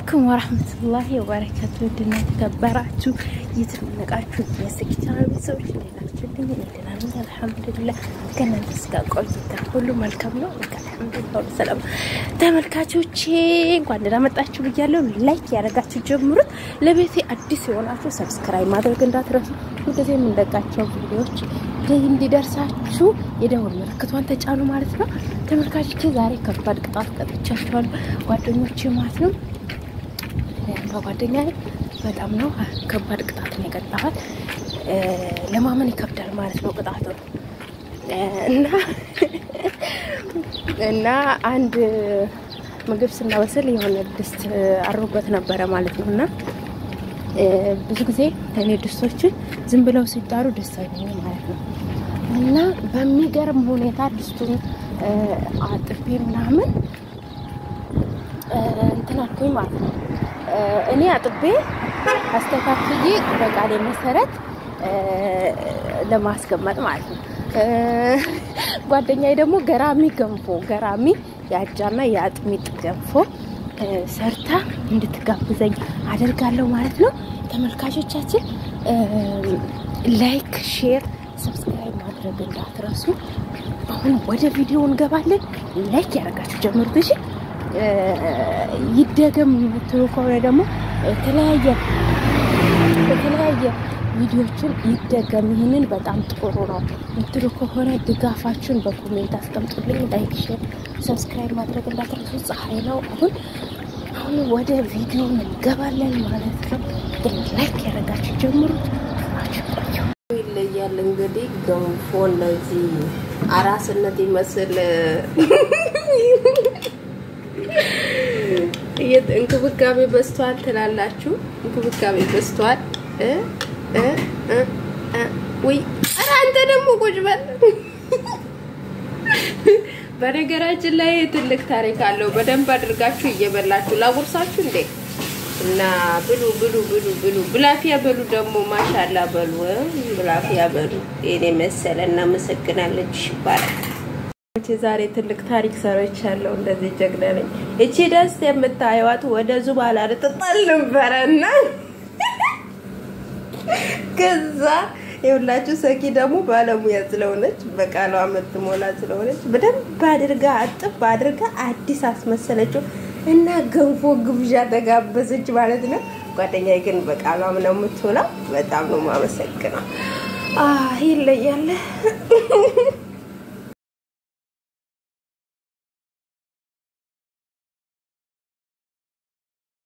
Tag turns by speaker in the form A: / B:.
A: አለይኩም ወራህመቱላሂ ወበረካቱ ውድና የተከበራችሁ እየተመለቃችሁ የስኪቻና ቤተሰቦች ሌላችሁልኝ እኔ ደህና ነኝ አልሐምዱሊላህ። ከእናንተስ ጋር ቆይታ ሁሉ መልካም ነው? አልሐምዱሊላህ ሁሉ ሰላም። ተመልካቾቼ እንኳን ደህና መጣችሁ ብያለሁ። ላይክ ያደረጋችሁ ጀምሩት። ለቤቴ አዲስ የሆናችሁ ሰብስክራይብ ማድረግ እንዳትረሱ። ሁልጊዜ የምንለቃቸው ቪዲዮዎች እንዲደርሳችሁ የደወል ምልክቷን ተጫኑ ማለት ነው። ተመልካቾቼ ዛሬ ከባድ ቅጣት ቀጥቻችኋለሁ ጓደኞቼ ማለት ነው። ጓደኛ በጣም ነው ከባድ ቅጣት ነው የቀጣኋት። ለማመን ይከብዳል ማለት ነው ቅጣቱ እና እና አንድ ምግብ ስናበስል የሆነ ድስት አሮበት ነበረ ማለት ነው እና ብዙ ጊዜ እኔ ድስቶችን ዝም ብለው ሲጣሩ ደስ አይለኝም ማለት ነው እና በሚገርም ሁኔታ ድስቱን አጥቤ ምናምን እንትን አልኩኝ ማለት ነው። እኔ አጥቤ አስተካክዬ በቃሌ መሰረት ለማስቀመጥ ማለት ነው። ጓደኛዬ ደግሞ ገራሚ ገንፎ ገራሚ የአጃና የአጥሚጥ ገንፎ ሰርታ እንድትጋብዘኝ አደርጋለሁ ማለት ነው። ተመልካቾቻችን ላይክ፣ ሼር፣ ሰብስክራይብ ማድረግ እንዳትረሱ። አሁን ወደ ቪዲዮ እንገባለን። ላይክ ያደረጋችሁ ጀምሩት እሺ። ይደገም የምትሉ ከሆነ ደግሞ የተለያየ የተለያየ ቪዲዮችን ይደገም፣ ይህንን በጣም ጥሩ ነው የምትሉ ከሆነ ድጋፋችሁን በኮሜንት አስቀምጡልኝ። ላይክ፣ ሼር፣ ሰብስክራይብ ማድረግ እንዳትረሱ። ፀሐይ ነው አሁን አሁን ወደ ቪዲዮ እንገባለን ማለት ነው። ግን ላይክ ያደረጋችሁ ጀምሩት።
B: ይለያል እንግዲህ ገንፎ እነዚህ አራስነት ይመስል እንክብካቤ በዝቷል ትላላችሁ። እንክብካቤ በዝቷል። ውይ ኧረ አንተ ደግሞ ቁጭ በል። በነገራችን ላይ ትልቅ ታሪክ አለው። በደንብ አድርጋችሁ እየበላችሁ ላጉርሳችሁ እንዴ እና ብሉ ብሉ ብሉ ብሉ ብላፊያ በሉ ደግሞ ማሻላ በሉ ብላፊያ በሉ። የኔ መሰለ እናመሰግናለች ይባላል። ዛሬ ትልቅ ታሪክ ሰርቻለሁ። እንደዚህ ጀግና ነኝ። እቺ ደስ የምታዩዋት ወደ ዙባላ ልትጣል ነበረ እና ከዛ የሁላችሁ ሰኪ ደግሞ ባለሙያ ስለሆነች በቃሏ የምትሞላ ስለሆነች በደንብ አድርጋ አጥብ አድርጋ አዲስ አስመሰለችው እና ገንፎ ግብዣ ተጋበዘች ማለት ነው። ጓደኛዬ ግን በቃሏም ነው የምትሆነው። በጣም ነው የማመሰግነው። ይለያለ